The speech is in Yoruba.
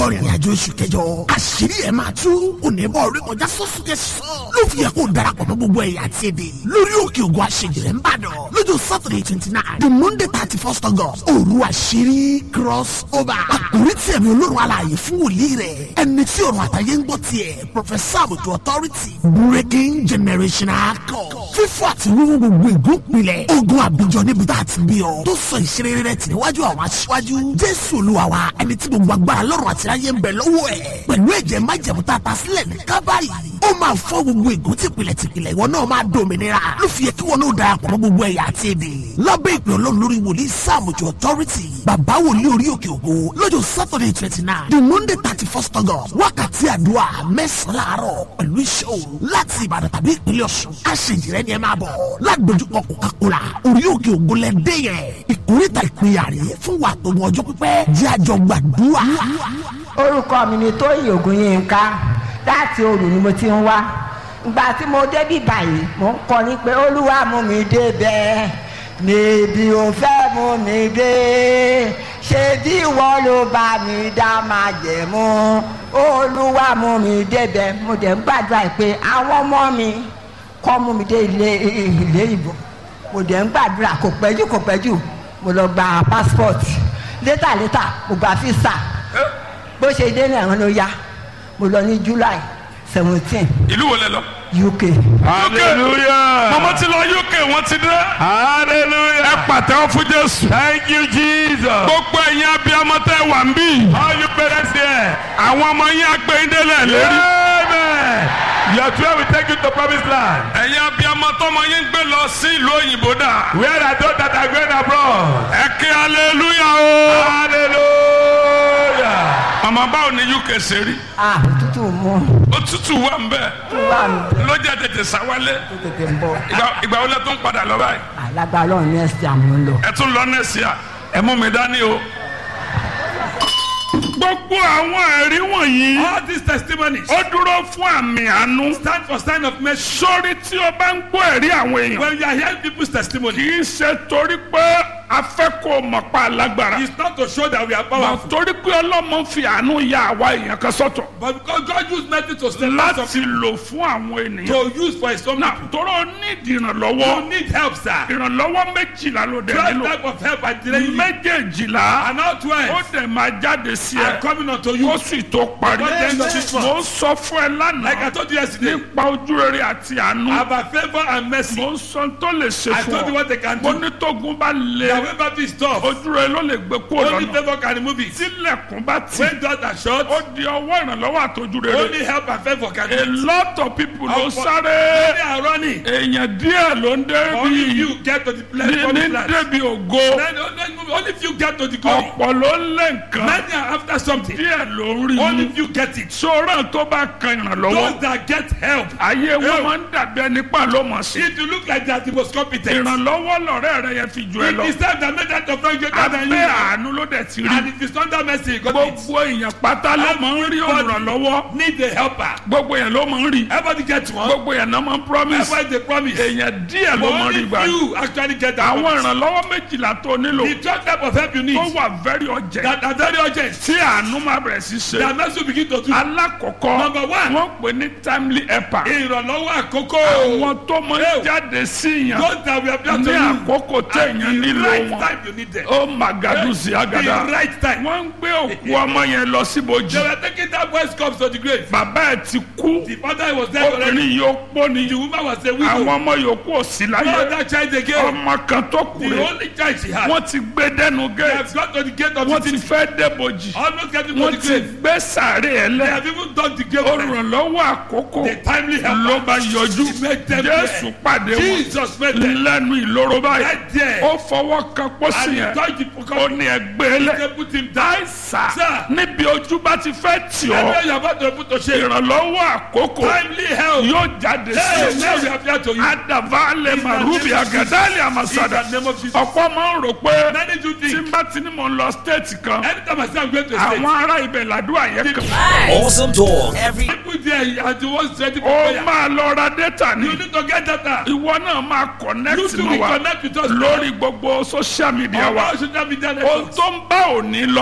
lọ rìnrìn àjò oṣù kẹjọ àṣírí ẹ̀ máa tú onímọ̀ orí kọjá sọ́sùn kẹsàn-án ló fi yẹ kó darapọ̀ mọ́ gbogbo ẹ̀yà àti èdè lórí òkè ògùn àṣejìrẹ́ ń bàdàn lọ́jọ́ saturday twenty nine the monday thirty first august òru àṣírí cross over àkórí tí ẹ̀mí olórun alààyè fún wòlíì rẹ̀ ẹni tí ọ̀run àtàyè ń gbọ́ tiẹ̀ professor àbùtù authority breaking generational code fífọ́ àti wíwú gbogbo ìgúnpilẹ̀ ogun àbíjọ níbi tá a ti bí ọ tó sọ ìṣeré rẹ̀ tì níwájú àwọn aṣíwájú jésù olúwa wa ẹni tí gbogbo agbára lọ́rùn àti ayé ń bẹ lọ́wọ́ ẹ̀ pẹ̀lú ẹ̀jẹ̀ májẹ̀mú tá a ta sílẹ̀ ní kábàárì ó máa fọ́ gbogbo ìgún tìpìlẹ̀ tìpìlẹ̀ ìwọ náà máa dòmìnira ló fi yẹ kí wọn náà darapọ̀ mọ́ gbogbo ẹ̀yà àti èdè lábẹ́ ìpè ọlọ́run lórí wòlíì sáàmùjọ authority bàbá wòlíì orí òkè ògo lọ́jọ́ saturday twenty nine the monday thirty first august wákàtí àdúrà mẹ́sàn-án láàárọ̀ pẹ̀lú iṣẹ́ òru láti ìbàdàn tàbí ìpínlẹ̀ ọ̀ṣun aṣèjìrẹ́ ni ẹ máa bọ̀ ládojúkọ coca-cola orí òkè ògo lẹ́dẹ́ yẹn ìkórìtà ìpínyà rè fún wa tó wọn ọjọ́ pípẹ́ jẹ́ àjọ gbàdúrà. orúkọ mi ni tóyìn ògùnyínká láti òru ni mo ti ń wá ìgbà tí mo débí báyìí mo ń kọrin pé olúwa mú mi débẹ̀ níbi ò fẹ́ mú mi dé ṣé bí wọ́n ló bá mi dá máa jẹ̀ mú olúwa mú mi débẹ̀ mo dẹ̀ ń gbàdúrà pé àwọn ọmọ mi kọ́ mú mi dé ilé ilé ìbò mo dẹ̀ ń gbàdúrà kò pẹ́jù kò pẹ́jù mo lọ gba passport létà létà mo gba visa bó ṣe dé náà wọn ló yá mo lọ ní july seventeen ìlú wo lẹ lọ. uk hallelujah mọ̀mọ́ ti lọ uk wọ́n ti dé. ẹ hallelujah pàtẹ́wọ́ fún jésù. thank you jesus gbogbo ẹ̀yin abiyamọ tẹ́ wà ń bí. all you parents there àwọn ọmọ yín agbẹ́yìndélẹ̀ lérí. amen your twelve will take you to promised land ẹ̀yin abiyamọ tọmọ yín gbé lọ sí ìlú òyìnbú dà. where are those that are going abroad ẹ kí aleluya o. hallelujah màmá báwo ni uk ṣe rí. ah òtútù mú òtútù wà ń bẹ̀. wà mí lọ́jà tètè sáwálé. tètè ń bọ̀ ìgbà ìgbà wo lẹ tún padà lọ báyìí. alágbá ọlọ́run ní ẹ̀sìn àmú lọ. ẹ tún lọ nẹ́ẹ̀sì à ẹ mú mi dání o. gbogbo àwọn ẹ̀rí wọ̀nyí. all these testimonies ó dúró fún àmì àánú. stand for sign of mercy sórí tí o bá ń gbọ́ ẹ̀rí àwọn èèyàn. when you are hearing people's testimony kì í ṣe torí pé a fẹ́ kó o mọ̀ pa alágbára. it's not to show that we are mà powerful torí pé ọlọ́mọ fi àánú ya àwa èèyàn kan sọ́tọ̀. but because God used mercy to stand out of láti lò fún àwọn ènìyàn. to use for his own na people tóró nídìí you ìrànlọ́wọ́. need help sir ìrànlọ́wọ́ méjìlá ló dẹ̀ twelve nílò. type of help I delay you méjèèjìlá and now ó twelve dẹ̀ máa jáde sí are ẹ. coming unto you ó sì tó parí. Before the end of this month. mo ń sọ fún ẹ like I lánàá told you yesterday nípa ojúrere àti àánú. about favour and mercy mo ń sọ tó lè ṣe I fún told you ọ. what they can mo do ní tógun bá lé their way back is tough ojúrere ló lè gbé kó only lọ́nà. favour can remove it tílẹ̀kùn bá tì when doors are shut ó di ọwọ́ ìrànlọ́wọ́ àtọ́júrere. only help and favour can a do it lot of people ló Ọ̀pọ̀- sáré. many are running èèyàn díẹ̀ ló ń only débi few get to the place ní promised ní land débi ògo. Then only- only few get to the glory ọ̀pọ̀ ló ń lé nǹkan. many are after something díẹ̀ ló ń rí only mú. few get it sọ́ra tó bá kan those ìrànlọ́wọ́. that get help ayé wọn Help. máa ń dàbí ẹni pa ló mọ̀ sí. if you look like they are the most competent ìrànlọ́wọ́ lọ̀rẹ́ rẹ yẹn fi jù ẹ it lọ. is time that make that of friend greater than you abẹ́ àánú ló dẹ̀ ti and rí. it is under mercy you got it gbogbo èèyàn pátá ló máa ń rí olùrànlọ́wọ́. need a helper gbogbo èèyàn ló máa ń rí. everybody get one gbogbo èèyàn náà máa ń promise. everybody dey promise èèyàn díẹ̀ ló but máa ń rí only gbà. few actually get that àwọn promise ìrànlọ́wọ́ méjìlá tó nílò the twelve type of help you need tó wà very urgent that are very urgent tí àánú máa bẹ̀rẹ̀ sí ṣe. that mercy will begin to do alákọ̀ọ́kọ́ Number one. wọ́n pè ní timely helper. ìrànlọ́wọ́ àkókò àwọn tó máa ń Hey. jáde sí yàn those that we have done ní to you àkókò at téèyàn the nílò right wọn. time you need them ó màgàdù sí the àgàdà. right time wọ́n ń gbé òkú ọmọ yẹn lọ síbojì. they were taking that boy's cups to the grave bàbá ẹ̀ ti kú. the father was there already obìnrin yóò pọ̀ ní. the woman was a àwọn widow ọmọ yòókù ò sí no láyé. other child again ọmọ kan tó kù the rẹ̀. only child she had wọ́n ti gbé dẹ́nu they gate. have gone to the gate of wọ́n the ti city fẹ́ débojì. almost getting to wọ́n the ti grave gbé sàárè ẹ̀ they lẹ́. have even done the grave already olùrànlọ́wọ́ àkókò the timely helper ló bá yọjú He made them jésù there. pàdé wọn Jesus made them lẹ́nu ìloro báyìí right there ó fọwọ́ kan pósí and he yẹn touched the ó pocket ní ẹgbẹ́ lẹ̀ they put him down àìsà Sir. níbi ojú bá ti fẹ́ tì ọ́ everywhere you are about to put to shame ìrànlọ́wọ́ àkókò timely help yóò jáde hey sí now we ọ have here to you adavale marubi agadali amasada in the name of Jesus ọ̀pọ̀ máa ń rò pé many do tí think n bá ti ní mò ń lọ stéètì kan anytime I say I'm going to a state àwọn ará ibẹ̀ làdúrà yẹn kan Awesome talk every people there are the ones ready for ó prayer máa lọ ra dẹ́tà ní. you need to get data ìwọ náà máa you connect too mọ́ will wa connect with us lórí gbogbo social media on wa our social media ohun networks tó ń bá òní lọ